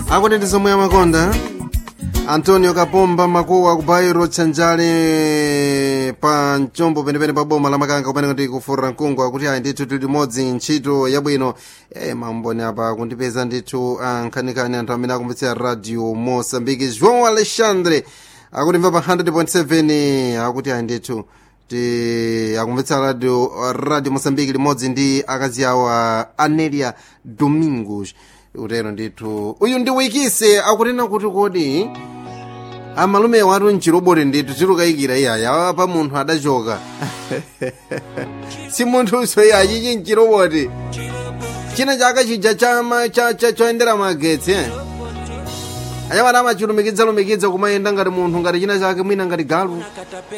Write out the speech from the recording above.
akuti ndi zomwe amakonda antonio kapomba makuwa ku bairo tsanjale pa mchombo penepene pa boma la makanga kumene kuti kufurira mkungu akuti ayi ndithu tili limodzi ntchito yabwino e mamboni apa kundipeza ndithu ankhanikani anthu amene akumvetsera radio mosambiki joão alexandre akutimva pa 100.7 akuti ayi ndithu ti akumvetsera radio radio mosambiki limodzi ndi akazi awo a anelia domingos utero ndithu uyu ndi wikise akunena kuti kodi amalume watu mchiroboti ndithu tilukayikira iyaya pa munthu adachoka si munthuso iya chichi mchiroboti china chaka chija choyendera magetsi eh? anyamata amachilumikidza lumikidza kumayenda ngati munthu ngati china chake mwina ngati galu